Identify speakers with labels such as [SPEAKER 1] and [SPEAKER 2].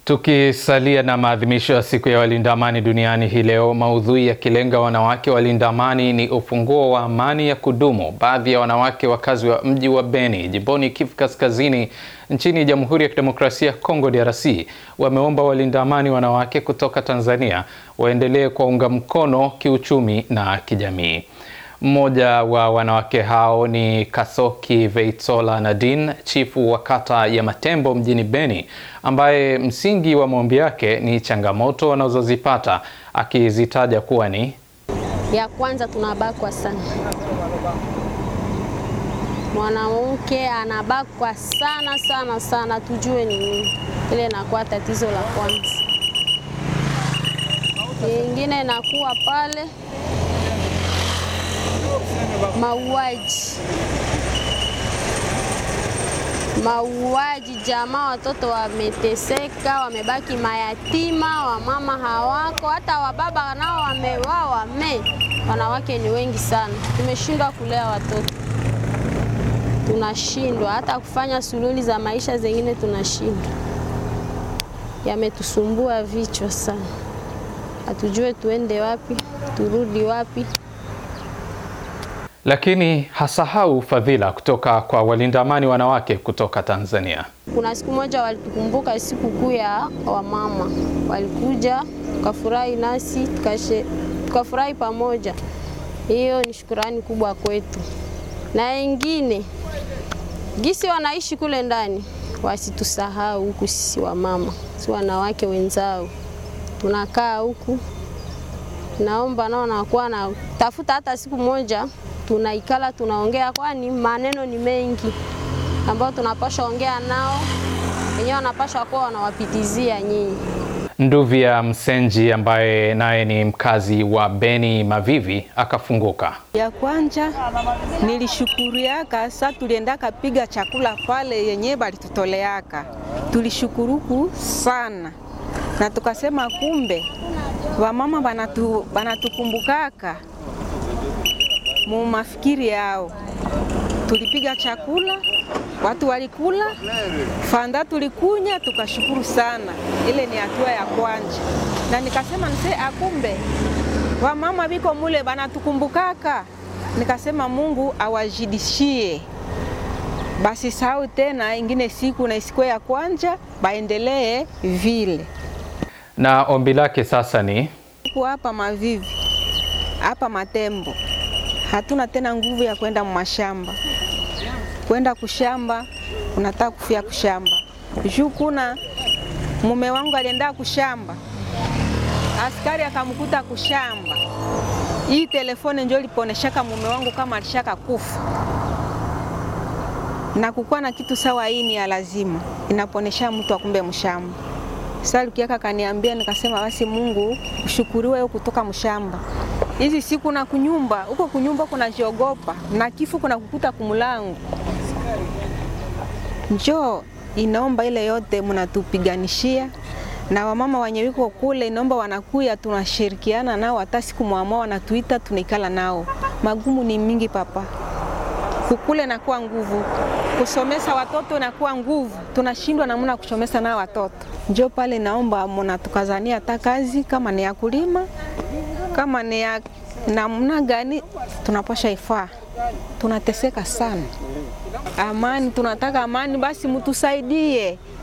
[SPEAKER 1] Tukisalia na maadhimisho ya siku ya walinda amani duniani hii leo, maudhui yakilenga wanawake walinda amani ni ufunguo wa amani ya kudumu. Baadhi ya wanawake wakazi wa mji wa Beni jimboni Kivu Kaskazini nchini Jamhuri ya Kidemokrasia ya Kongo DRC wameomba walinda amani wanawake kutoka Tanzania waendelee kuwaunga mkono kiuchumi na kijamii. Mmoja wa wanawake hao ni Kasoki Veitsola Nadine, chifu wa kata ya Matembo mjini Beni, ambaye msingi wa maombi yake ni changamoto wanazozipata akizitaja kuwa ni
[SPEAKER 2] ya kwanza, tunabakwa sana. Mwanamke anabakwa sana sana sana, tujue ni nini ile inakuwa tatizo la kwanza. Nyingine inakuwa pale mauaji, mauaji, jamaa, watoto wameteseka, wamebaki mayatima, wamama hawako, hata wababa nao wamewawa. Me, wanawake ni wengi sana, tumeshindwa kulea watoto, tunashindwa hata kufanya suluhuli za maisha zengine, tunashindwa. Yametusumbua vichwa sana, hatujue tuende wapi, turudi wapi
[SPEAKER 1] lakini hasahau fadhila kutoka kwa walinda amani wanawake kutoka Tanzania.
[SPEAKER 2] Kuna siku moja walitukumbuka siku kuu ya wamama, walikuja tukafurahi nasi tukafurahi pamoja. Hiyo ni shukurani kubwa kwetu, na wengine gisi wanaishi kule ndani wasitusahau huku. Sisi wamama, si wanawake wenzao, tunakaa huku, naomba nao nakuwa na tafuta hata siku moja tunaikala tunaongea, kwani maneno ni mengi ambayo tunapasha ongea nao, wenyewe wanapasha kuwa wanawapitizia nyinyi.
[SPEAKER 1] Nduvya Msenji ambaye naye ni mkazi wa Beni Mavivi akafunguka.
[SPEAKER 3] Ya kwanja nilishukuriaka, sa tuliendaka piga chakula pale yenye balitutoleaka, tulishukuruku sana na tukasema kumbe wamama banatu, banatukumbukaka mu mafikiri yao. Tulipiga chakula, watu walikula, fanda tulikunya, tukashukuru sana. Ile ni hatua ya kwanja, na nikasema nse akumbe wamama biko mule banatukumbukaka. Nikasema Mungu awajidishie basi, sahau tena ingine siku na isiku ya kwanja, baendelee vile.
[SPEAKER 1] Na ombi lake sasa ni
[SPEAKER 3] hapa Mavivi, hapa Matembo hatuna tena nguvu ya kwenda mashamba, kwenda kushamba, unataka kufia kushamba juu kuna mume wangu alienda kushamba, askari akamkuta kushamba. Hii telefoni ndio liponeshaka mume wangu kama alishaka kufa, na kukuwa na kitu sawa, hii ni ya lazima, inaponesha mtu akumbe mshamba. Sasa Lukiaka kaniambia, nikasema basi Mungu ushukuriwe kutoka mshamba hizi siku na kunyumba huko kunyumba kunajiogopa na kifo kuna kukuta kumulangu. Njoo inaomba ile yote mnatupiganishia na wamama wenye wiko kule, inaomba wanakuya, tunashirikiana nao, hata siku mwamua wanatuita, tunaikala nao. Magumu ni mingi papa, kukule nakuwa nguvu, kusomesa watoto nakuwa nguvu, tunashindwa namna kusomesa nao watoto. Njoo pale naomba mnatukazania hata kazi kama ni ya kulima kama ni ya namna gani tunapasha ifaa. Tunateseka sana, amani, tunataka amani, basi mtusaidie.